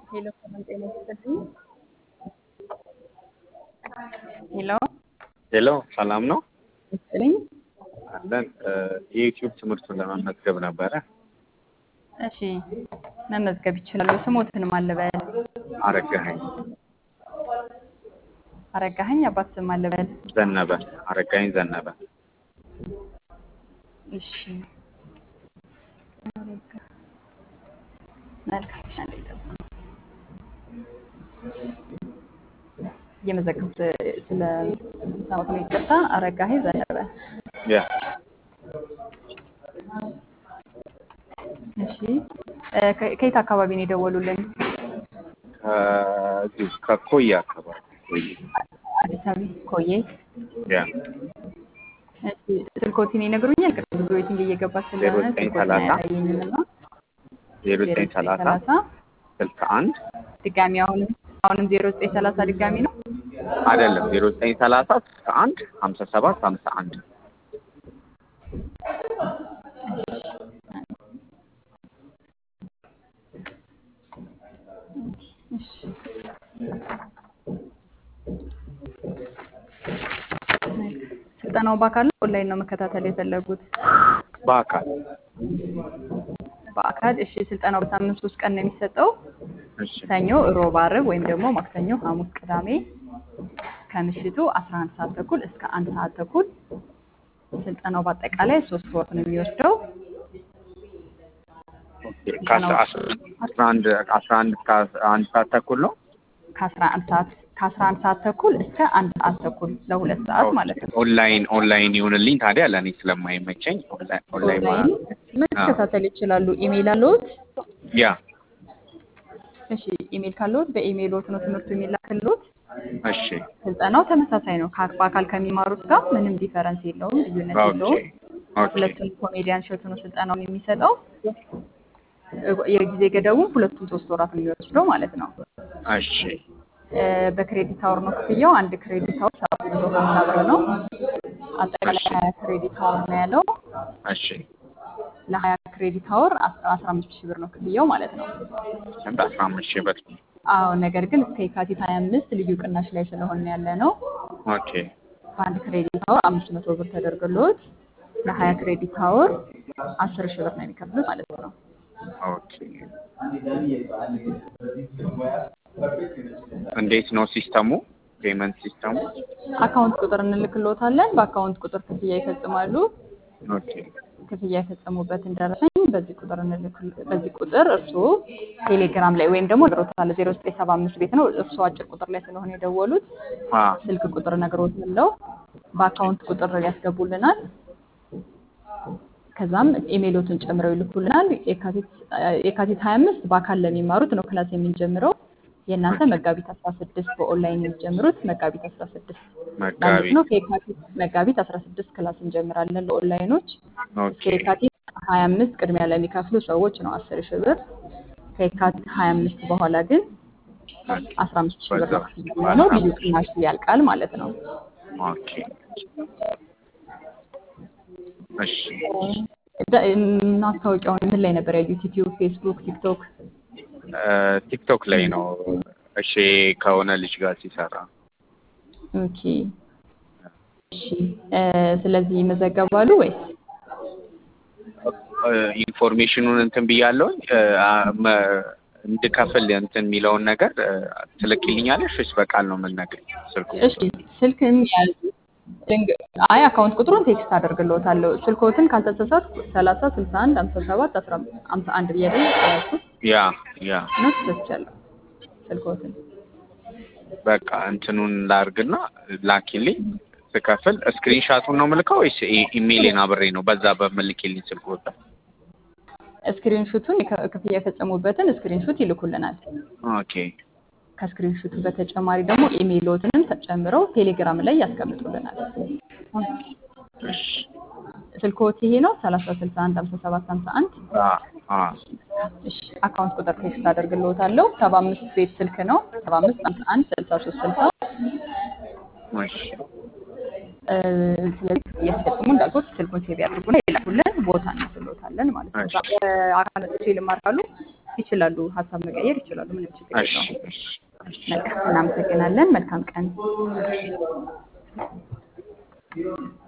ሄሎ ሰላም ጤና ይስጥልኝ። ሄሎ ሄሎ ሰላም ነው ይስጥልኝ። አለን የዩቲዩብ ትምህርቱን ለመመዝገብ ነበረ። እሺ መመዝገብ ይችላሉ። ስሞትን ማለበል አረጋኸኝ አረጋኸኝ አባት ስም ማለበል ዘነበ አረጋኸኝ ዘነበ እሺ መልካም እሺ፣ አንዴ ጠብቁ። እየመዘገብኩት ስለ ሰሞት ነው። ይቅርታ አረጋኸኝ ዘነበ ያ እሺ እ ከ- ከየት አካባቢ ነው የደወሉልን? ከዚሁ ከኮያ አካባቢ ኮዬ። አዲስ አበባ ኮዬ። ያ እሺ ስልኮትን ይነግሩኛል? ቅድም ብዙ ዌቲንግ እየገባ ስለሆነ ዜሮ ዘጠኝ ስልኮትን ሰላሳ አያሳየኝም እና ዜሮ ዜሮ ዘጠኝ ዘጠኝ ሰላሳ ሰላሳ ስልሳ አንድ ድጋሚ አሁንም አሁንም ዜሮ ዘጠኝ ሰላሳ ድጋሚ ነው። አይደለም ዜሮ ዘጠኝ ሰላሳ ስልሳ አንድ ሀምሳ ሰባት ሀምሳ አንድ እሺ ስልጠናው በአካል ነው ኦንላይን ነው መከታተል የፈለጉት? በአካል በአካል እሺ። ስልጠናው በሳምንት ሶስት ቀን ነው የሚሰጠው። እሺ ሰኞ፣ ሮብ፣ ዓርብ ወይም ደግሞ ማክሰኞ፣ ሐሙስ፣ ቅዳሜ ከምሽቱ 11 ሰዓት ተኩል እስከ አንድ ሰዓት ተኩል። ስልጠናው በአጠቃላይ ሶስት ወር ነው የሚወስደው። ኦኬ ከአስራ አስራ አንድ አስራ አንድ እስከ አንድ ሰዓት ተኩል ነው ከ11 ሰዓት ከ11 ሰዓት ተኩል እስከ አንድ ሰዓት ተኩል ለሁለት ሰዓት ማለት ነው። ኦንላይን ኦንላይን ይሁንልኝ ታዲያ ለእኔ ስለማይመቸኝ ኦንላይን ኦንላይን ኦንላይን መከታተል ይችላሉ። ኢሜይል አለዎት? ያ እሺ ኢሜይል ካለዎት በኢሜይሎት ነው ትምህርቱ የሚላክልዎት። እሺ ስልጠናው ተመሳሳይ ነው። ከ- በአካል ከሚማሩት ጋር ምንም ዲፈረንስ የለውም፣ ልዩነት ኦኬ የለውም። ኦኬ ሁለቱም ኮሜዲያን ሸቱ ነው ስልጠናውን የሚሰጠው። እ- የጊዜ ገደቡም ሁለቱም ሶስት ወራት ነው የሚወስደው ማለት ነው። እሺ እ፣ በክሬዲት አወር ነው ክፍያው። አንድ ክሬዲት አወር ሰባት መቶ ሀምሳ ብር ነው። አጠቃላይ ሀያ ክሬዲት አወር ነው ያለው። እሺ ለሀያ ክሬዲት አወር አስራ አምስት ሺህ ብር ነው ክፍያው ማለት ነው። ስንት አስራ አምስት ሺህ ብር አዎ ነገር ግን እስከ የካቲት ሀያ አምስት ልዩ ቅናሽ ላይ ስለሆነ ያለ ነው። ኦኬ በአንድ ክሬዲት አወር አምስት መቶ ብር ተደርጎልዎት ለሀያ ክሬዲት አወር አስር ሺህ ብር ነው የሚከፍሉት ማለት ነው። ኦኬ እንዴት ነው ሲስተሙ ፔመንት ሲስተሙ አካውንት ቁጥር እንልክልዎታለን። በአካውንት ቁጥር ክፍያ ይፈጽማሉ። ኦኬ ክፍያ የፈጸሙበትን ደረሰኝ በዚህ ቁጥር እንልክል በዚህ ቁጥር እርስዎ ቴሌግራም ላይ ወይም ደግሞ ነግሮታል ዜሮ ዘጠኝ ሰባ አምስት ቤት ነው እርስዎ አጭር ቁጥር ላይ ስለሆነ የደወሉት አ ስልክ ቁጥር ነግሮት ምለው በአካውንት ቁጥር ያስገቡልናል። ከዛም ኢሜይሎትን ጨምረው ይልኩልናል። የካቲት የካቲት 25 በአካል ለሚማሩት ነው ክላስ የምንጀምረው። የእናንተ መጋቢት 16 በኦንላይን የሚጀምሩት መጋቢት 16 ለአንድ መጋቢት ነው። ከየካቲት መጋቢት 16 ክላስ እንጀምራለን ለኦንላይኖች። እስከ ኦኬ የካቲት 25 ቅድሚያ ለሚከፍሉ ሰዎች ነው 10 ሺህ ብር። ከየካቲት 25 በኋላ ግን 15 ሺህ ብር ነው ክፍያ የሚሆነው። ልዩ ቅናሹ ያልቃል ማለት ነው። ኦኬ እሺ ደ- ማስታወቂያውን ምን ላይ ነበር ያዩት? ዩቲዩብ፣ ፌስቡክ፣ ቲክቶክ? እ ቲክቶክ ላይ ነው እሺ ከሆነ ልጅ ጋር ሲሰራ ኦኬ እሺ። እ፣ ስለዚህ ይመዘገባሉ ወይስ? እ ኢንፎርሜሽኑን እንትን ብያለሁኝ እ አ- መ- እንድከፍል እንትን የሚለውን ነገር እ ትልክልኛለሽ ወይስ በቃል ነው የምንነግርኝ ስልኩ እሺ ስልክም ያዙ። ድንግ- አይ አካውንት ቁጥሩን ቴክስት አደርግልዎታለሁ። ስልክዎትን ካልተሳሳትኩ 30 61 57 51 ብዬ አይደል ያዝኩት? ያ ያ ነው ተሳስቻለሁ። ስልክዎትን በቃ እንትኑን ላርግና ላኪልኝ ስከፍል ስክሪንሻቱን ነው ምልከው ወይስ ኢ- ኢሜይሌን አብሬ ነው በዛ በምልክልኝ ስልክ ወጣ ስክሪንሹቱን የከ- ክፍያ የፈጸሙበትን ስክሪንሹት ይልኩልናል። ኦኬ ከስክሪንሹቱ በተጨማሪ ደግሞ ኢሜይሎትንም ተጨምረው ቴሌግራም ላይ ያስቀምጡልናል። እሺ ስልክዎት ይሄ ነው 30 61 57 51 አ አ እሺ አካውንት ቁጥር ቴክስት አደርግልዎታለሁ። 75 ቤት ስልክ ነው 75 51 63 60 እሺ እ፣ ስለዚህ እያስፈጽሙ እንዳልኩት ስልኩን ሴቭ ያድርጉና ይላኩልን፣ ቦታ እናስሎታለን ማለት ነው። እሺ። በአካል መጥቼ ልማር ካሉ ይችላሉ፣ ሀሳብ መቀየር ይችላሉ። ምንም ችግር እሺ የለውም። እሺ እሺ በቃ እናመሰግናለን። መልካም ቀን።